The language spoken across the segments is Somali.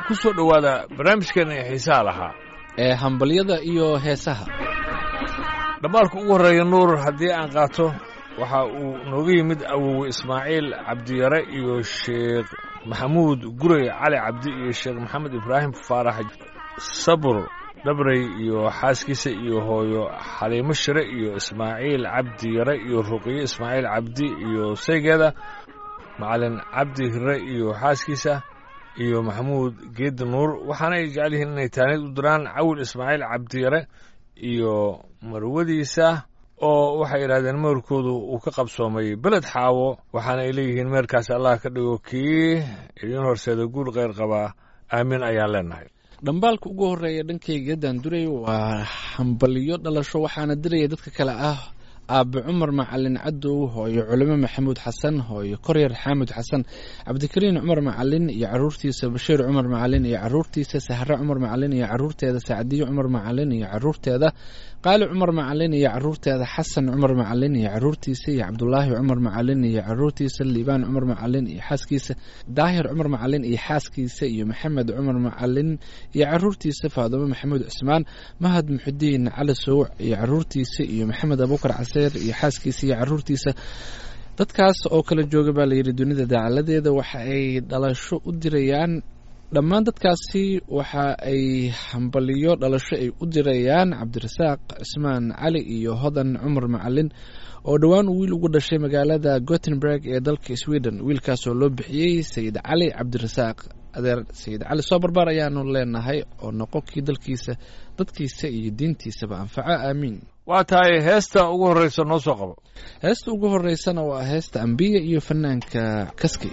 ku soo dhowaada barnaamijkeena ee xiisaha lahaa ee hambalyada iyo heesaha dhammaalka ugu horreeya nuur haddii aan qaato waxa uu nooga yimid awowe ismaaciil cabdiyare iyo sheekh maxamuud gurey cali cabdi iyo sheekh maxamed ibraahim faarax sabur dhabrey iyo xaaskiisa iyo hooyo xaliimo shire iyo ismaaciil cabdi yare iyo ruqiye ismaaciil cabdi iyo saygeeda macalin cabdi hire iyo xaaskiisa iyo maxamuud geedi nuur waxaana ay jecel yihiin inay taanid u diraan cawil ismaaciil cabdiyare iyo marwadiisa oo waxay yidhahdeen meerkoodu uu ka qabsoomay beled xaawo waxaana ay leeyihiin meerkaas allah ka dhigo kii idiin horseeda guul kheyr qabaa aamin ayaan leenahay dhambaalka ugu horreeya dhankayga daanduray waa hambalyo dhalasho waxaana diraya dadka kale ah aabe cumar macalin cadow hooyo culimo maxamuud xasan hooyo koryar xaamud xasan cabdikariin cumar macalin iyo caruurtiisa bashiir cumar macalin iyo caruurtiisa sahre cumar macalin iyo caruurteeda sacdiyo cumar macalin iyo caruurteeda qaali cumar macalin iyo caruurteeda xasan cumar macalin iyo caruurtiisa iyo cabdulaahi cumar macalin iyo caruurtiisa liibaan cumar macalin iyo xaaskiisa daahir cumar macalin iyo xaaskiisa iyo maxamed cumar macalin iyo caruurtiisa faadumo maxamuud cismaan mahad muxudiin cali sowc iyo caruurtiisa iyo maxamed abuukar caseer iyo xaaskiisa iyo caruurtiisa dadkaas oo kala jooga baa layidhi dunida daacaladeeda waxa ay dhalasho u dirayaan dhammaan dadkaasi waxa ay hambaliyo dhalasho ay u dirayaan cabdirasaaq cismaan cali iyo hodan cumar macalin oo dhowaan uu wiil ugu dhashay magaalada gothenburg ee dalka sweden wiilkaasoo loo bixiyey sayid cali cabdirasaaq adeer sayid cali soo barbaar ayaanu leenahay oo noqo kii dalkiisa dadkiisa iyo diintiisaba anfaco aamiin waa tahay heesta ugu horreysa noo soo qabo heesta ugu horeysana waa heesta ambiya iyo fanaanka kaskay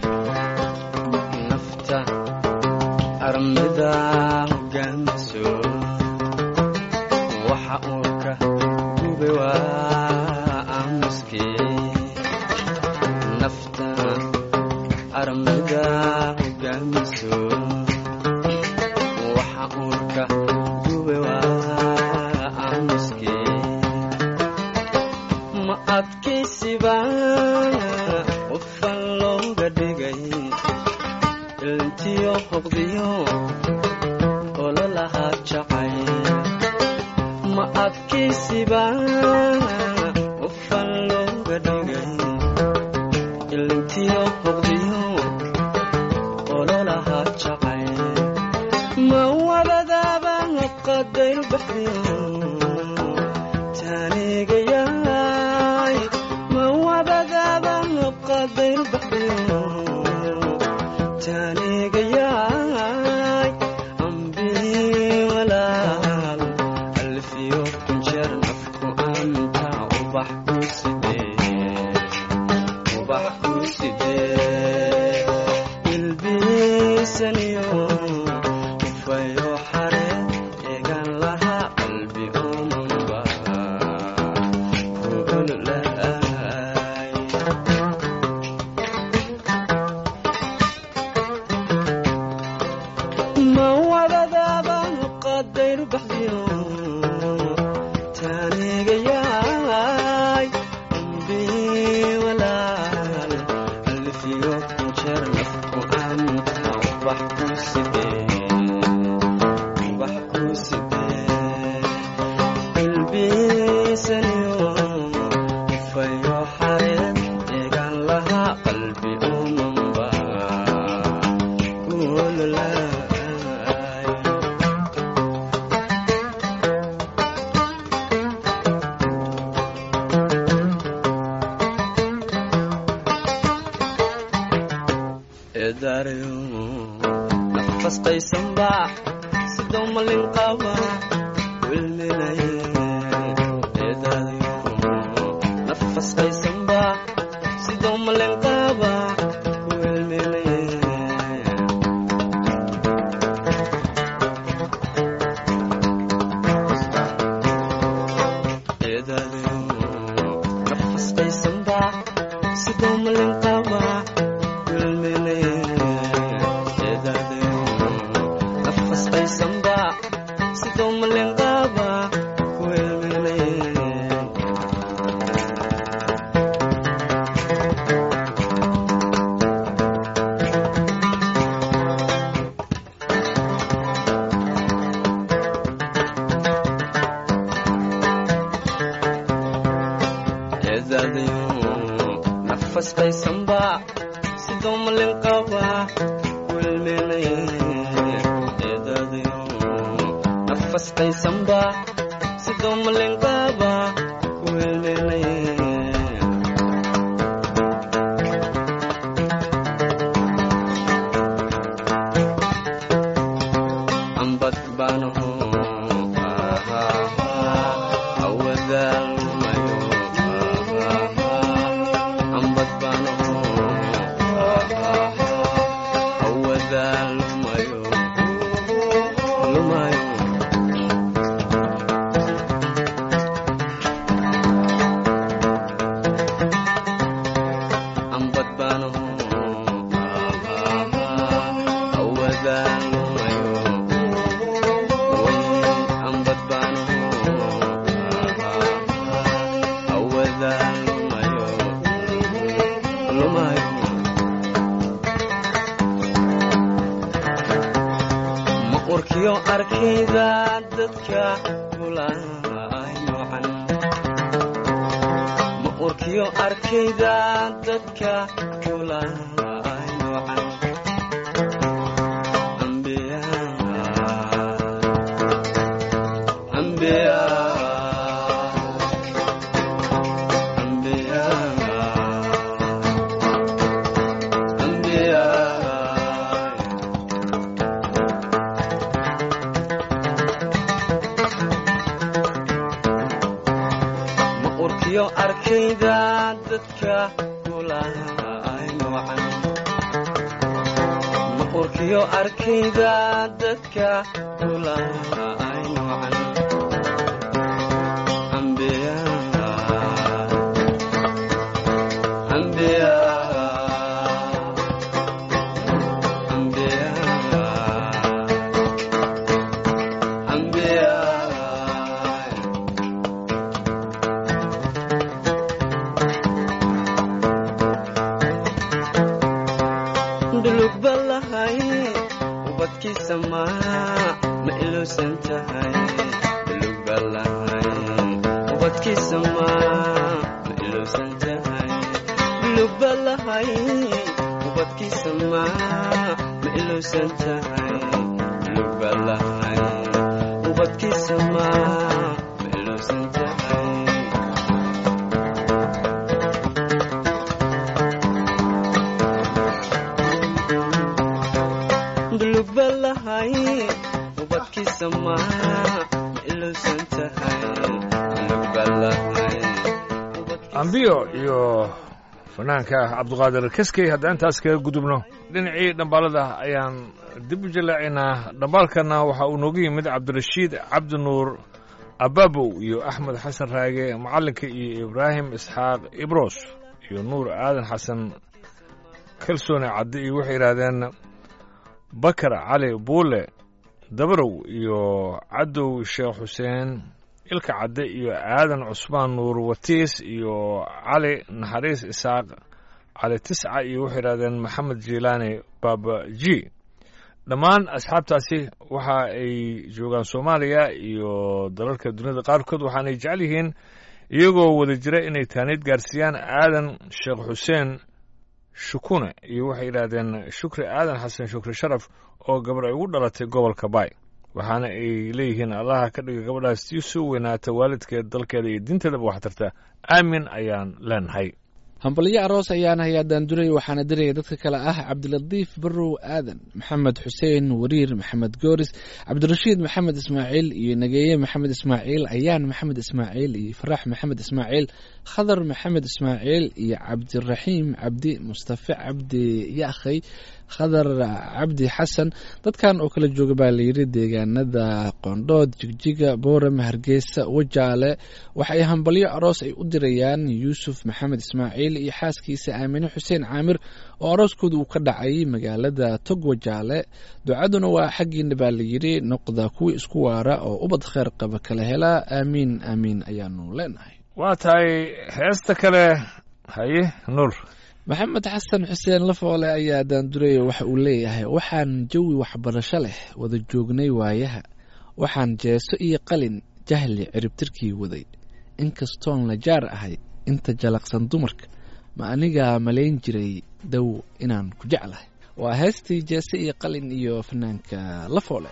nafta armida hogaamiso waxa uurka gube waa aamuske nafta armida hogaamiso waxa uurka gube waa aamuske ma adkaysiba qofan looga dhigay ilntiyo hoqdiyo ololahaa jacay ma adkaysiba qofan looga dhigay ilntiyo hoqdiyo ololahaa jacay ma wadadaaba qadayl baxdiyo taanigayaay ma wadadaaba qadayl baxdiyo taanigayaay ambii walaal alfiyo kunjeer nafku anta ubax ku sidee ubax ku sidee ilbiisaniyo ufayo xare eegan lahaa qalbi omanba kuululaay ma wadadaaba qadayr baxdiyo taanigayaay ambii walaal alfiyo kunjeer nafku anta ubax ku sidee ubax ku sidee ilbiisaniyo ufayo xareed eegan lahaa qalbi umanba kuululaay eedaarayo nafas qaysanba sidoo malin qaba wilminaye eedaarayo nafas qaysanba sidoo malin qaba wilminaye eedaarayo nafas qaysanba sidoo malin qaba wilminaye eedaarayo nafas qaysanba sidoo malin qaba wilminaye eedaadayo nafasqaysanba sidoo malin qaba wilmeenaye eedaadayo nafasqaysanba sidoo malin qaba wilmeenaye ambad baanaho awadaalmayo ambad baanaho awadaalmayo lumayo ambad baanaho awadaalmayo ambad baanaho awadaalmayo lumayo ma urkiyo arkayda dadka kulaay noocan ma urkiyo arkayda dadka kulaay noocan ambiya ambiya ambiya ambiya ma urkiyo arkayda dadka kulaay noocan ma urkiyo arkayda dadka kulaay noocan ambiya ambiya ambiya ambiya dhulug balahay ubadkiisa ma ma ilowsan tahay dhulug balahay ubadkiisa ma ma ilowsan tahay dhulug balahay ubadkiisa ma ma ilowsan tahay dhulug balahay ubadkiisa ma ma ilowsan tahay dhulug balahay ubadkiisa ma ilowsan tahay dhulug balahay ambiyo iyo fanaanka cabduqaadir keskey haddaan intaas kaga gudubno dhinacii dhambaalada ayaan dib u jallaacaynaa dhambaalkana waxa uu noogu yimid cabdirashiid cabdi nuur ababow iyo axmed xasan raage macallinka iyo ibraahim isxaaq ibros iyo nuur aadan xasan kalsoone cadde iyo waxay yidhaahdeen bakar cali buule dabarow iyo cadow sheekh xuseen ilka cadde iyo aadan cusmaan nuur watiis iyo cali naxariis isaaq cali tisca iyo waxay yidhahdeen maxamed jiilaani baaba ji dhammaan asxaabtaasi waxa ay joogaan soomaaliya iyo dalalka duniyada qaarkood waxaanay jecel yihiin iyagoo wada jira inay taaniid gaarsiiyaan aadan sheekh xuseen shukune iyo waxay yidhaahdeen shukri aadan xasan shukri sharaf oo gabar ay ugu dhalatay gobolka baay waxaana ay leeyihiin allaha ka dhiga gabadhaas tii soo weynaata waalidkeed dalkeeda iyo diinteedaba wax tarta aamin ayaan leenahay hambalyo aroos ayaan hayaa daanduray waxaana diraya dadka kale ah cabdilatiif barow aadan maxamed xuseen wariir maxamed gooris cabdirashiid maxamed ismaaciil iyo nageeye maxamed ismaaciil ayaan maxamed ismaaciil iyo farax maxamed ismaaciil khadar maxamed ismaaciil iyo cabdiraxiim cabdi mustafe cabdi yaakhay khadar cabdi xasan dadkan oo kala jooga baa layidhi deegaanada qoondhood jigjiga boorame hargeysa wajaale waxa ay hambalyo aroos ay u dirayaan yuusuf maxamed ismaaciil iyo xaaskiisa aamine xuseen caamir oo arooskooda uu ka dhacay magaalada tog wajaale ducaduna waa xaggiina baa layidhi noqda kuwii isku waara oo ubad kheyr qaba kala helaa aamiin aamiin ayaanu leenahay waa tahay heesta kale haye nuur maxamed xasan xuseen lafoole ayaa daanduraya waxa uu leeyahay waxaan jawi waxbarasho leh wada joognay waayaha waxaan jeeso iyo qalin jahli ciribtirkii waday inkastoon la jaar ahay inta jalaqsan dumarka ma anigaa malayn jiray dow inaan ku jeclahay waa heestii jeese iyo qalin iyo fanaanka la foole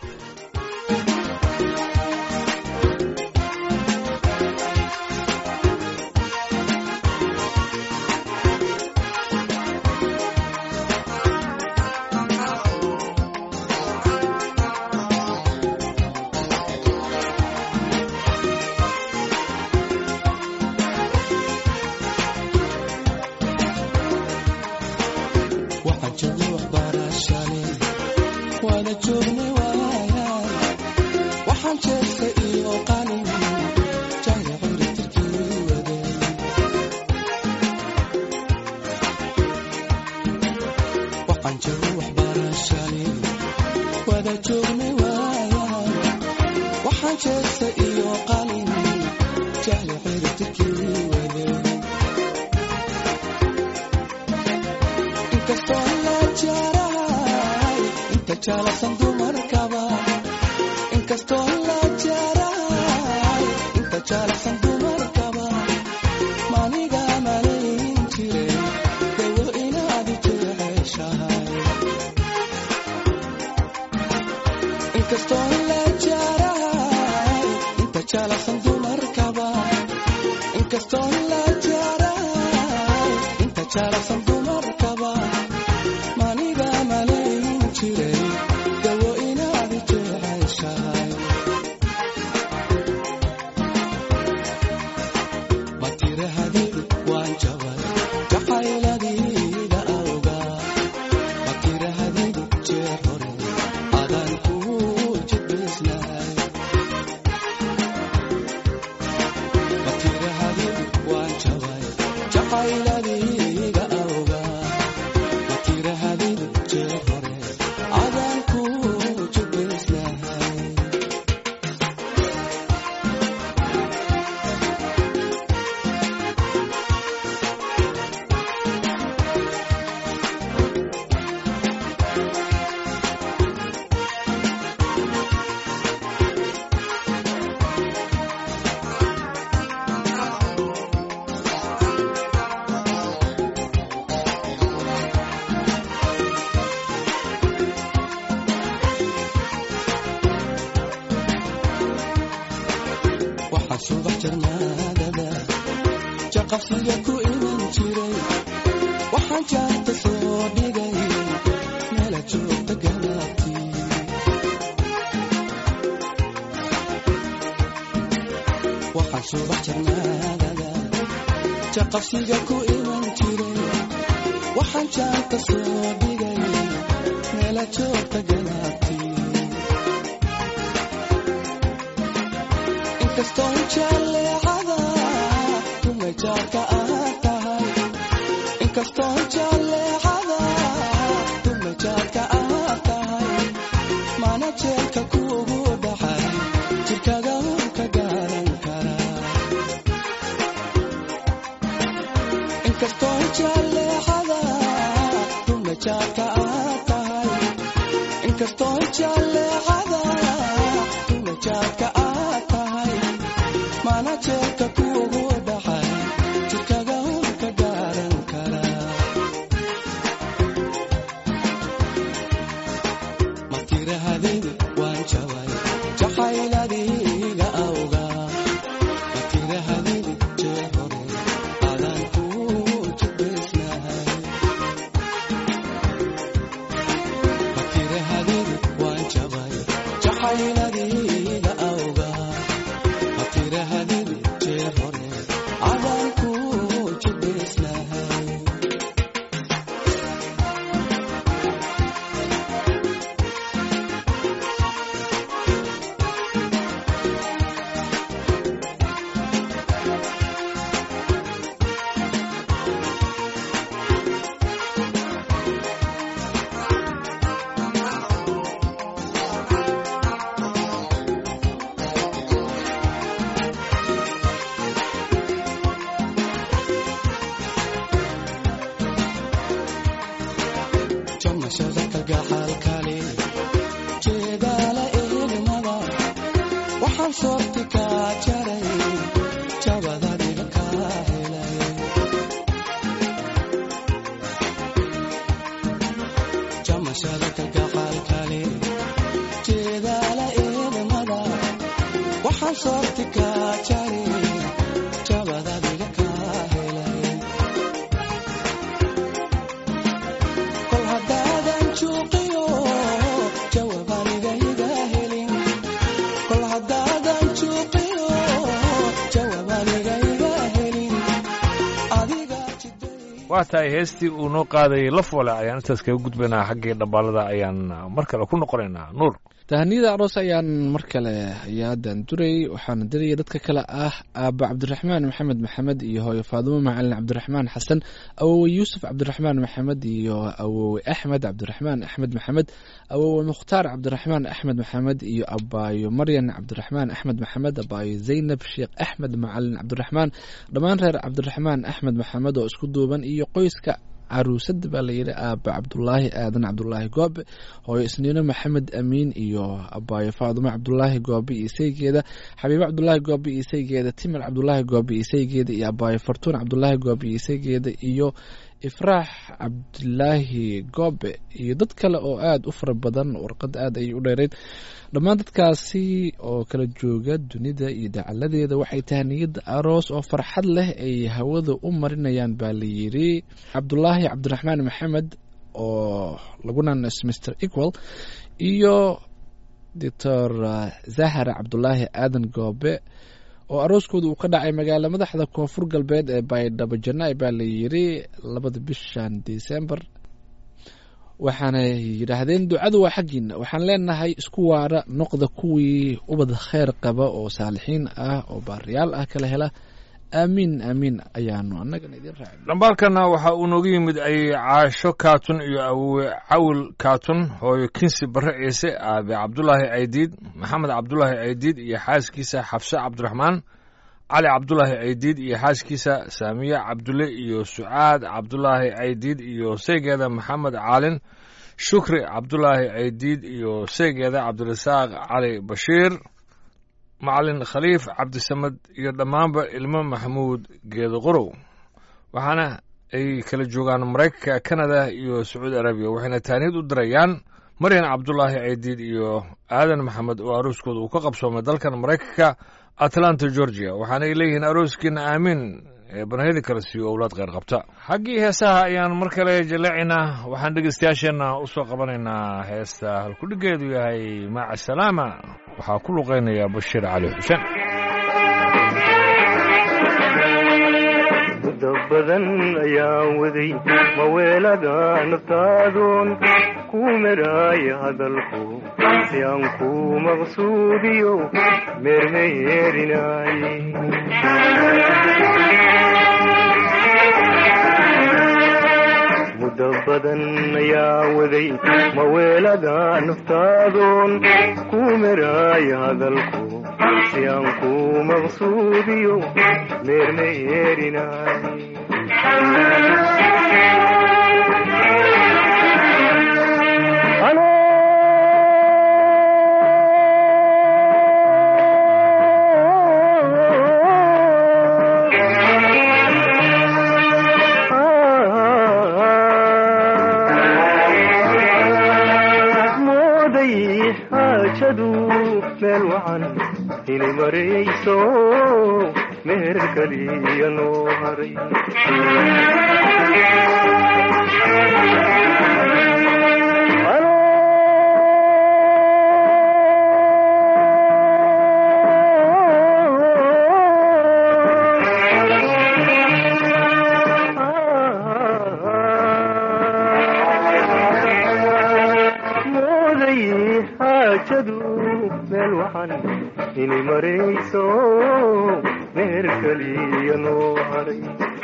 waxaan joognay waxbarashane waana joognay waayaan waxaan jeesta iyo qalin jahli ciritirkii waday waxaan joognay waxbarashane waana joognay waayaan waxaan jeesta iyo qalin jahli ciritirkii waday inkastoo la jarahay inta jaalasan dumarkaba inkastoo la jarahay inta jaalasan dumarkaba maniga malayn jiray dawo inaad jeceshahay inkastoo la jarahay inta jaalasan dumarkaba inkastoo la jarahay inta jaalasan dumarkaba maniga malayn jiray dawo inaad jeceshahay ma tirahadeed waan jabay jacayladiida awgaa ma tirahadeed jeer hore adaan kuu jidbaysnahay ma tirahadeed waan jabay jacayladiida awgaa ma tirahadeed jeer hore adaan kuu jidbaysnahay waxaa subax jarmaadada jaqafsiga ku iman jiray waxaan jaarta soo dhigay meela joogta galaabtii waxaan subax jarmaadada jaqafsiga ku iman jiray waxaan jaarta soo dhigay meela joogta galaabtii inkastoo jaleecada dumajaadka aad tahay inkastoo jaleecada dumajaadka aad tahay mana jeelka kuugu dhacay jirkaga un ka gaaran karaa inkastoo jaleecada dumajaadka aad tahay inkastoo jaleecada dumajaadka aad tahay mana jeelka kuugu dhacay jirkaga un ka gaaran karaa ma tirahadeed waan jabay jacayladiiga awgaa ma tirahadeed jeer hore adaan kuu jidbaysnahay ma tirahadeed waan jabay jacayladiiga awgaa ma tirahadeed jeer hore adaan kuu jidbaysnahay jamashada kalgacaalkale jeedaala eelimada waxaan soorti kaa jaray jabadadiga kaa helay waa tahay heestii uu noo qaadayay lafwale ayaan intaas kaga gudbaynaa xaggii dhambaalada ayaan mar kale ku noqonaynaa nuur tahaniyada aroos ayaan mar kale ayaadan duray waxaana diraya dadka kale ah aaba cabdiraxmaan maxamed maxamed iyo hooyo faadumo macalin cabdiraxmaan xasan awowe yuusuf cabdiraxmaan maxamed iyo awowe axmed cabdiraxmaan axmed maxamed awowe mukhtaar cabdiraxmaan axmed maxamed iyo abaayo maryan cabdiraxmaan axmed maxamed abaayo zaynab sheekh axmed macalin cabdiraxmaan dhammaan reer cabdiraxmaan axmed maxamed oo isku duuban iyo qoyska caruusada baa layidhi aaba cabdulaahi aadan cabdulaahi goobe hooyo isniino maxamed amiin iyo abaayo faadumo cabdulaahi goobe iyo isaygeeda xabiibo cabdulaahi goobe iyo isaygeeda timir cabdulaahi goobe iyo isaygeeda iyo abaayo fartuun cabdulaahi goobe iyo isaygeeda iyo ifraax cabdilaahi goobe iyo dad kale oo aada u fara badan warqad aad ayay u dheereyd dhammaan dadkaasi oo kala jooga dunida iyo dacaladeeda waxay tahay niyadda aroos oo farxad leh ay hawada u marinayaan baa layidhi cabdulaahi cabdiraxmaan maxamed oo lagunanas mr equal iyo doctor zahara cabdulaahi aadan goobe oo arooskooda uu ka dhacay magaala madaxda koonfur galbeed ee baydhabo janai baa layidhi labada bishan december waxaanay yidhaahdeen ducadu waa xaggiina waxaan leenahay isku waara noqda kuwii ubad kheyr qaba oo saalixiin ah oo baariyaal ah kala hela aamiin aamiin ayaanu annagana idin raacin dhambaalkana waxa uu nooga yimid ay caasho kaatun iyo awowe cawil kaatun hooyo kinsi barre ciise aabe cabdulaahi aydiid maxamed cabdulaahi aydiid iyo xaaskiisa xafse cabdiraxmaan cali cabdulaahi aydiid iyo xaaskiisa saamiye cabdulle iyo sucaad cabdulaahi aydiid iyo seygeeda maxamed caalin shukri cabdulaahi aydiid iyo seygeeda cabdirasaaq cali bashiir macalin khaliif cabdisamed iyo dhammaanba ilmo maxamuud geedo qorow waxaana ay kala joogaan maraykanka kanada iyo sacuudi arabiya waxayna taaniyad u dirayaan maryan cabdulaahi aydiid iyo aadan maxamed oo arooskooda uu ka qabsoomay dalkan maraykanka atlanta georgia waxaanay leeyihiin arooskiina aamiin ee banahyada kale siiyo owlaad kheyr qabta xaggii heesaha ayaan mar kale jaleecinaa waxaan dhegeystayaasheenna u soo qabanaynaa heesta halkudhigeedu yahay maaca salaama waxaa ku luqeynaya bashiir cali xuseen muddo badan ayaan waday maweelada naftaadoon ku meraaya hadalku si aan ku maqsuudiyo meermeyeerinaay muddo badan ayaan waday maweelada naftaadoon ku meraaya hadalku si aan ku maqsuudiyo meermeyeerinaay mooday xaajadu meel wacan inay marayso meher kaliya noo haray mooday xaajadu meel waxan inay marayso meher kaliya noo haray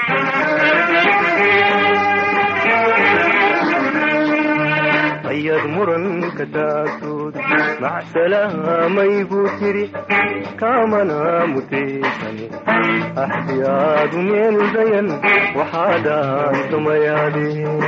ayaad muranka taagtood macsalaamay buu tiri kaamana mutaysan axdiyaadu meel dayan waxaadaan tumayaadeen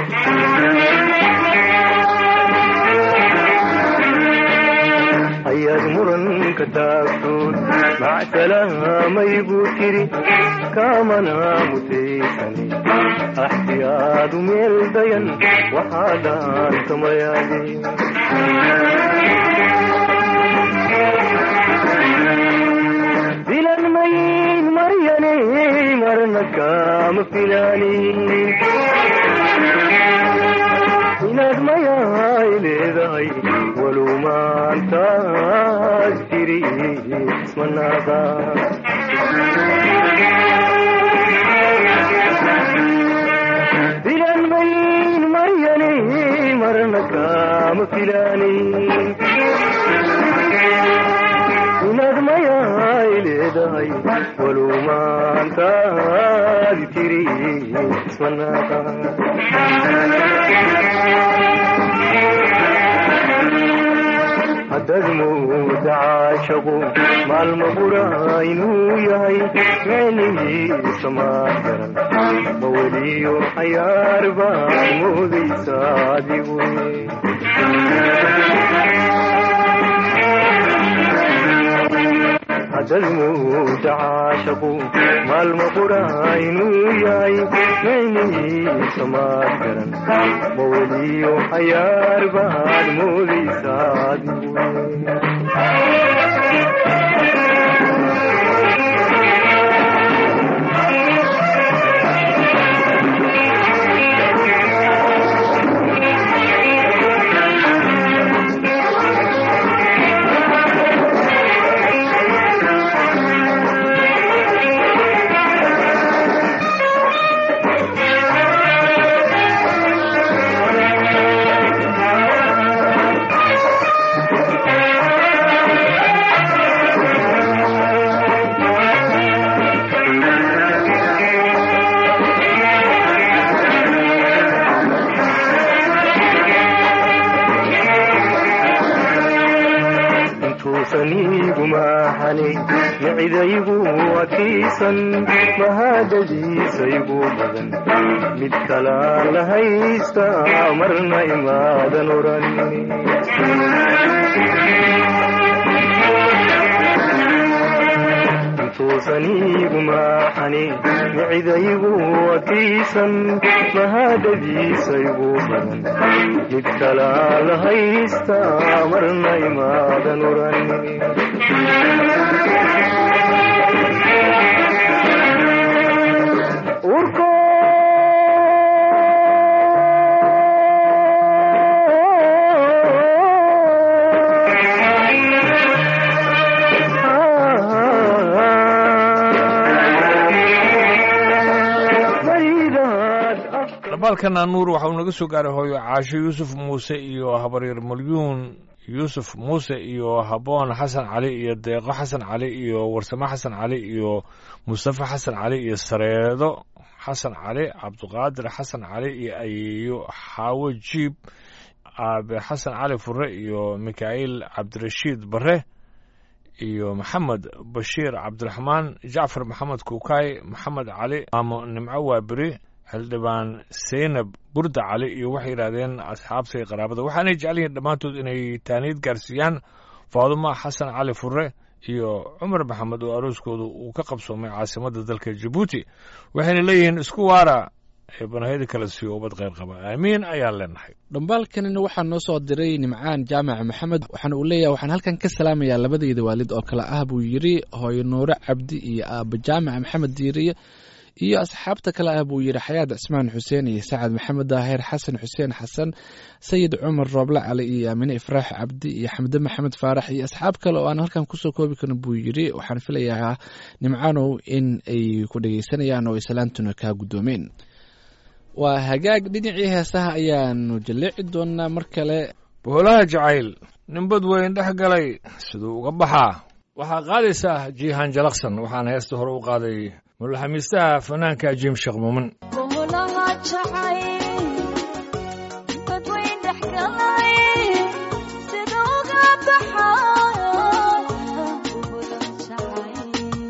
ayaad muranka taagtood macsalaamay buu tiri kaamana mutaysan axdiyaadu meel dayan waxaadaan tumayaadeen filan mayn maryane marna kaama filaanin inaad mayaay leedahay walow maantaad tiri ismanaada filaani inaad mayaay leedahay walow maantaadi tiri ismanaaqa haddaad mooda caashaqu maalma qura inuu yahay micnihiisa maad garan ma weliyo cayaar baad moodaysa adigu haddaad mooda caashaqu maalma qura inuu yahay micnihiisa maad garan ma weliyo cayaar baad moodaysa adigu intuusan iigu maaxanay micidaygu adkaysan mahadadiisaygu badan mid kalaan la haysta marna imaadan oran intuusan iigu maaxani micidaygu adkaysan mahadadiisaygu badan mid kalaa la haysta marna imaadan oran urko maridaad afka dhambaalkana nuur waxa uu naga soo gaaray hooyo caasho yuusuf muuse iyo habaryar malyuun yuusuf muuse iyo haboon xasan cali iyo deeqo xasan cali iyo warsamo xasan cali iyo mustafa xasan cali iyo sareedo xasan cali cabdiqaadir xasan cali iyo ayeeyo xaawo jiib aabe xasan cali fure iyo mikaa'il cabdirashiid bare iyo maxamed bashiir cabdiraxmaan jacfar maxamed kuukay maxamed cali maamo nimco waaberi xildhibaan seynab burda cali iyo waxay yidhaahdeen asxaabta iyo qaraabada waxaanay jecel yihiin dhammaantood inay taaniid gaarsiiyaan faadumo xasan cali fure iyo cumar maxamed oo arooskooda uu ka qabsoomay caasimadda dalka jabuuti waxayna leeyihiin isku waara ee banahyada kala siiyo ubad kheyr qaba aamiin ayaan leenahay dhambaalkanina waxaa noo soo diray nimcaan jaamac maxamed waxaana uu leeyahay waxaan halkan ka salaamayaa labadayda waalid oo kale ah buu yidhi hooyo nuure cabdi iyo aaba jaamac maxamed diiriye iyo asxaabta kale ah buu yidhi xayaad cismaan xuseen iyo sacad maxamed daahir xasan xuseen xasan sayid cumar rooble cali iyo aamine ifraax cabdi iyo xamde maxamed faarax iyo asxaab kale oo aan halkan kusoo koobi karin buu yidhi waxaan filayaa nimcaanow in ay ku dhegeysanayaan oo ay salaantuna kaa guddoomeen waa hagaag dhinacii heesaha ayaanu jalleeci doonaa mar kale boolaha jacayl ninbad weyn dhex galay siduu uga baxaa waxaa qaadaysaa jiihaan jalaqsan waxaana heesta hore u qaaday mulaxamiistaha fanaanka jiim sheekh muumin boolaha jacayl badweyn dhex galay sida uga baxay boolaha jacayl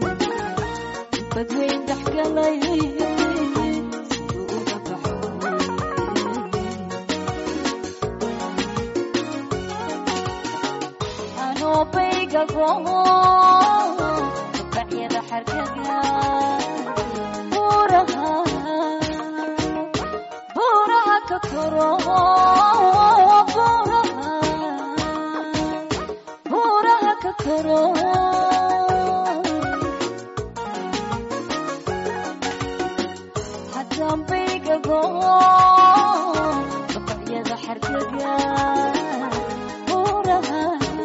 badweyn dhex galay siduu uga baxay anoo baygago bacyada xarkaga buuraha buuraha ka koro buuraha buuraha ka koro haddaan baygago bacyada xarkaga buuraha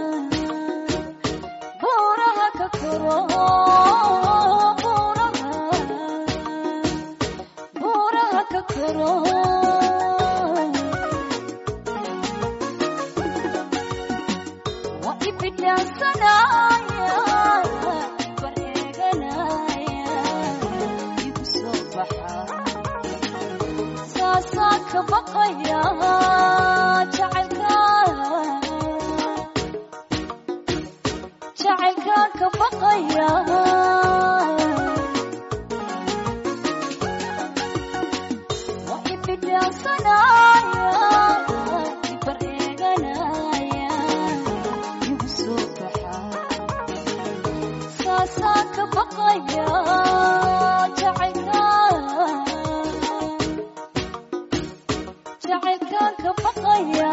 buuraha ka koro buuraha buuraha ka koro ka baqaya jacaylka jacaylka ka baqaya waa ibidhaansanaya ibar eeganaya igu soo baxaa saasaan ka baqaya jacaylka jacaylkaan ka baqaya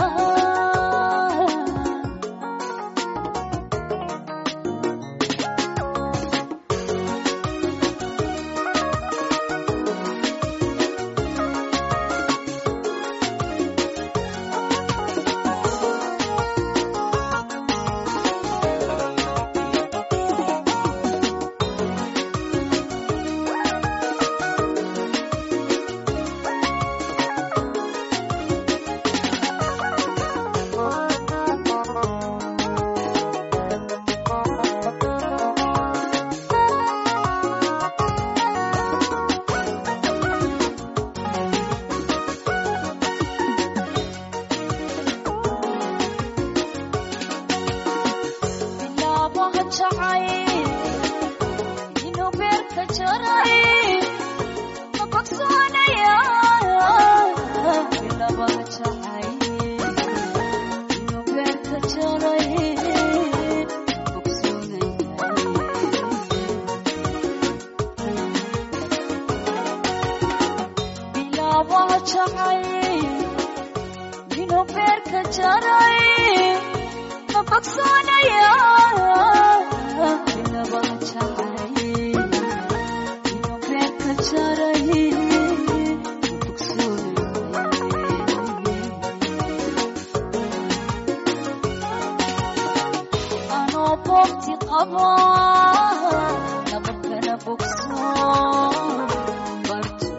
bilaabaha jacay inuu beerka jaray ma bogsoonaya bilaabaha jacay inuu beerka jaray bogsoonaya bilaabaha jacay inuu beerka jaray ma bogsoonaya bilaabaha jacay inuu beerka jaray ma bogsoonaya anoo boogti qaba nabadkana bogso bartu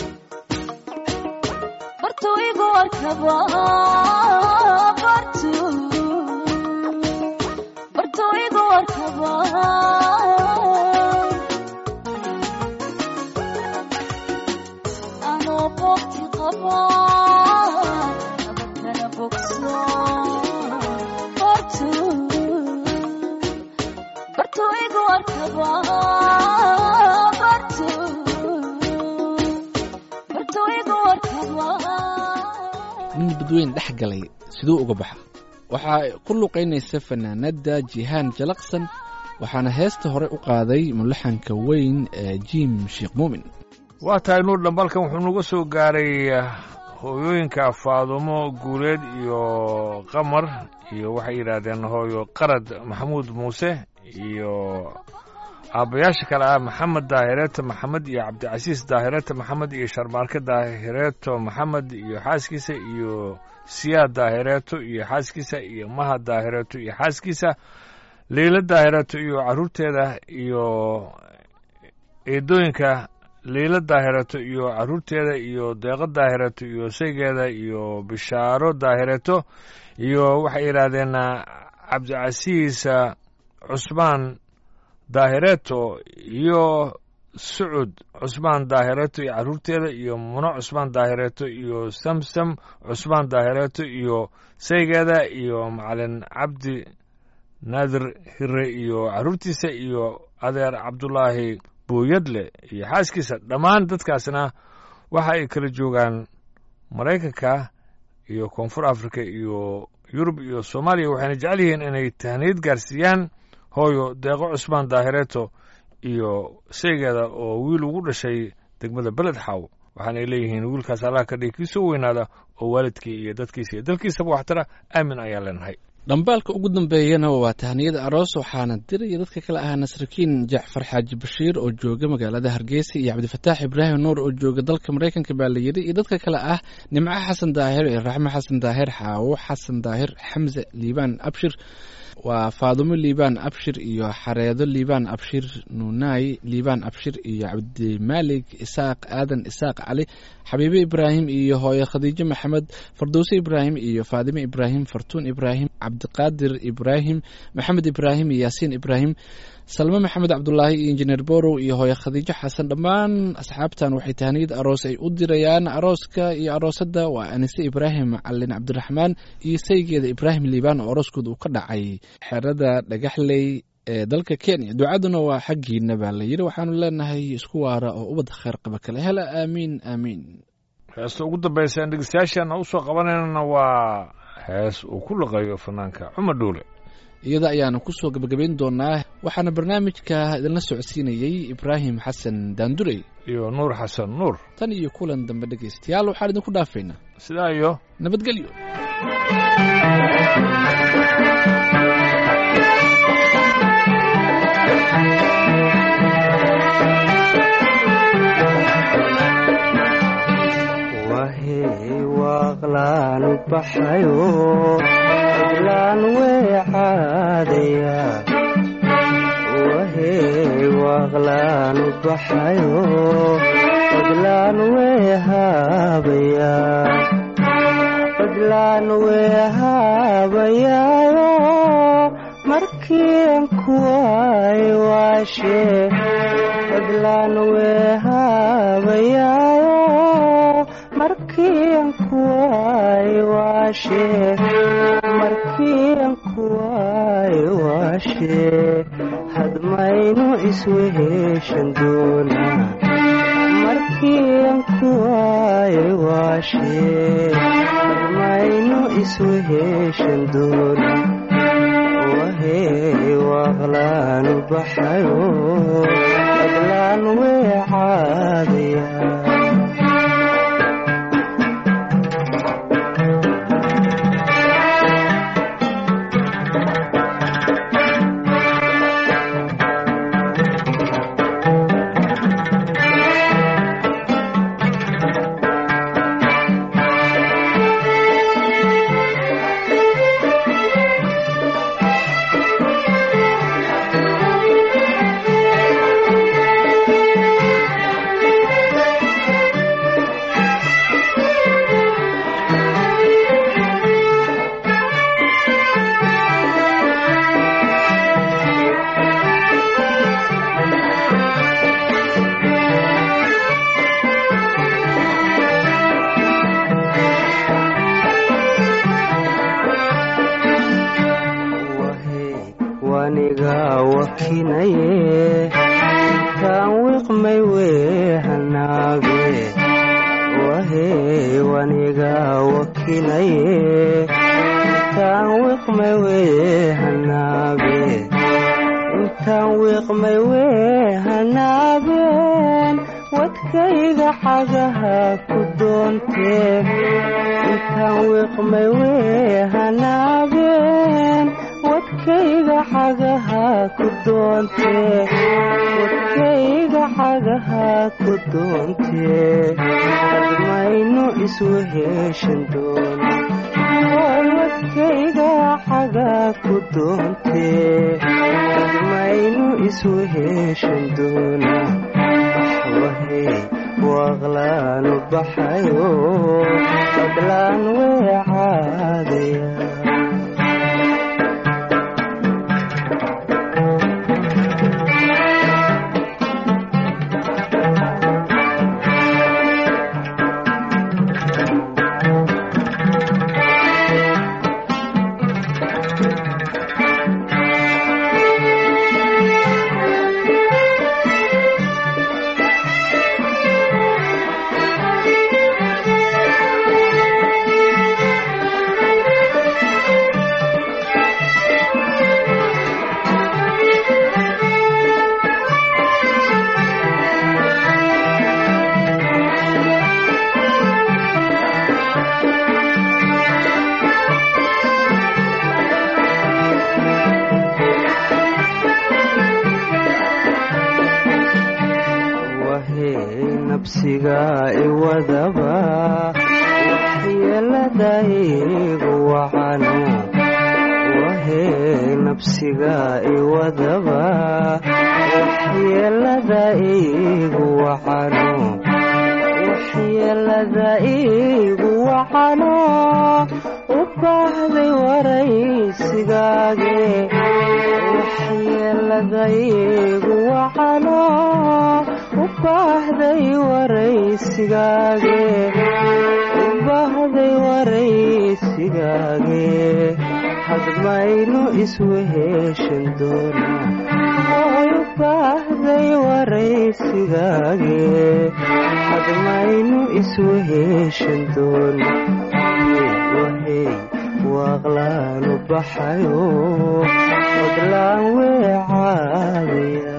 bartu igu arkaba bartu bartu igu arkaba anoo boogti qaba nabadkana bogso bartu bartu igu arkaba bartu bartu igu arkaba nin badweyn dhex galay siduu uga baxa waxaa ku luqaynaysa fanaanada jihaan jalaqsan waxaana heesta hore u qaaday mulaxanka weyn ee jiim sheekh muumin waa tahay nuur dhambalkan wuxuu nagu soo gaaray hooyooyinka faadumo guuleed iyo qamar iyo waxay yidhaahdeen hooyo qarad maxamuud muuse iyo aabbayaasha kale ah maxamed daahireeto maxamed iyo cabdicasiis daahireeto maxamed iyo sharmaarke daahireeto maxamed iyo xaaskiisa iyo siyaad daahireeto iyo xaaskiisa iyo maha daahireeto iyo xaaskiisa liila daahireeto iyo carruurteeda iyo eedooyinka liila daahireeto iyo carruurteeda iyo deeqo daahireeto iyo saygeeda iyo bishaaro daahireeto iyo waxay yidhaahdeen cabdicasiis cusmaan daahireeto iyo sucud cusmaan daahireeto iyo carruurteeda iyo muno cusmaan daahireeto iyo samsam cusmaan daahireeto iyo saygeeda iyo macalin cabdi naadir hire iyo carruurtiisa iyo adeer cabdulaahi buuyadle iyo xaaskiisa dhammaan dadkaasna waxa ay kala joogaan maraykanka iyo koonfur africa iyo yurub iyo soomaaliya waxayna jecel yihiin inay tahniyad gaarsiiyaan hooyo deeqo cusmaan daahireeto iyo saygeeda oo wiil ugu dhashay degmada beled xaw waxaanay leeyihiin wiilkaas allah ka dhigi kiisoo weynaada oo waalidkii iyo dadkiisa iyo dalkiisaba waxtara aamin ayaan leenahay dhambaalka ugu dambeeyana waa tahniyada aroos waxaana diraya dadka kale ahaa nasrakiin jacfar xaaji bashiir oo jooga magaalada hargeysa iyo cabdifataax ibraahim nuur oo jooga dalka maraykanka baa la yidhi iyo dadka kale ah nimco xasan daahir iyo raxmo xasan daahir xaawo xasan daahir xamse liibaan abshir waa faadumo liibaan abshir iyo xareedo liibaan abshir nuunaay liibaan abshir iyo cabdimaalig isaaq aadan isaaq cali xabiibe ibraahim iyo hooye khadiijo maxamed fardowse ibraahim iyo faadime ibraahim fartuun ibraahim cabdiqaadir ibraahim maxamed ibraahim iyo yaasiin ibraahim salme maxamed cabdulaahi iyo injineer borow iyo hooye khadiijo xasan dhammaan asxaabtan waxay tahaniyad aroos ay u dirayaan arooska iyo aroosadda waa anise ibraahim macalin cabdiraxmaan iyo saygeeda ibraahim liibaan oo arooskooda uu ka dhacay xerada dhagaxley ee dalka kenya ducaduna waa xaggiina baa la yidhi waxaanu leenahay isku waara oo ubadda kheyr qaba kale hela aamiin aamiin heesta ugu dambaysa aan dhegeystayaashaana usoo qabanaynana waa hees uu ku laqayo fanaanka cumar dhuule iyada ayaanu kusoo gebagabayn doonaa waxaana barnaamijka idinla socodsiinayey ibraahim xasan daandurey iyo nuur xasan nuur tan iyo kulan dambe dhegaystayaal waxaan idinku dhaafaynaa sidaa iyo nabadgelyo wahey waaqlaan u baxayo oglaan weecaadaya wahey waaqlaan u baxayo oglaan weehaabaya oglaan weehaabayaayo markiin kuwaay waashe oglaan weehaabayaayo markiin kuwaay waashe markiin kuwaay waashe hadmaynu isweheshan doonaa markiin kuwaay waashe hadmaynu isweheshan doonaa wahey waaqlaan u baxayo oglaan weecaadaya wahey waniga wakinaye kaan wiqmay weehanaage wahey waniga wakinaye kaan wiqmay weehanaage intaan wiiqmay weehanaabeen wadkayga xagaha ku doontee intaan wiiqmay weehanaabeen wadkayga xagaha ku doontee wadkayga xagaha ku doontee hadmaynu isweheshan doona oy wadkayga xaga ku doontee hadmaynu isweheshan doona wahey waaqlaanu baxayo qablaan weecaadaya wahey nabsiga iwadaba waxyeelada igu wacano wahey nabsiga iwadaba waxyeelada igu wacano waxyeelada igu wacano u baahday waraysigaage waxyeeladaygu wacano u baahday waraysigaage u baahday waraysigaage hadmaynu isweheshan doonaa oy u baahday waraysigaage hadmaynu isweheshan doonaa wahey waaqlaanu baxayo odlaan weecaadaya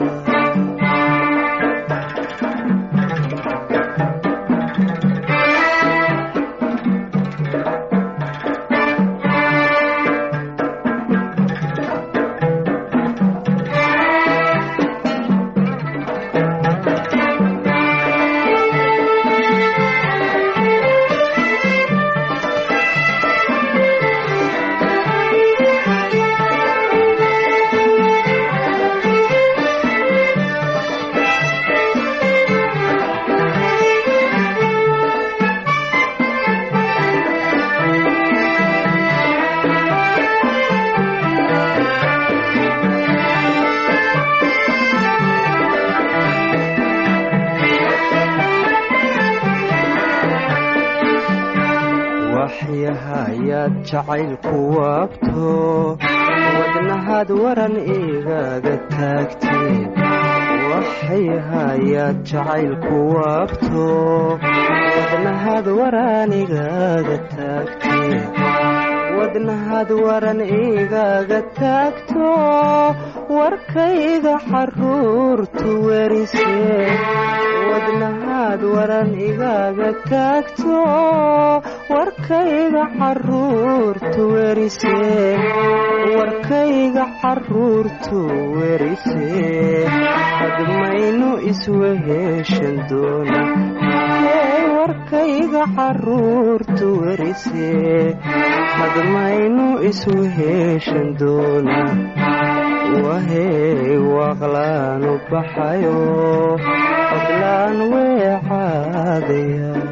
waxyahayaad jacaylku waabto wadnahaad waran igaga taagteen waxyahayaad jacaylku waabto wadnahaad waran igaga taagteen wadnahaad waran igaga taagto warkayga xaruurtu werisee wadnahaad waran igaga taagto warkayga xaruurtu werisee warkayga xaruurtu werisee hadmaynu isweheshan doona ee warkayga xaruurtu werisee hadmaynu isweheshan doona wahey waaqlaanu baxayo odlaan weecaadaya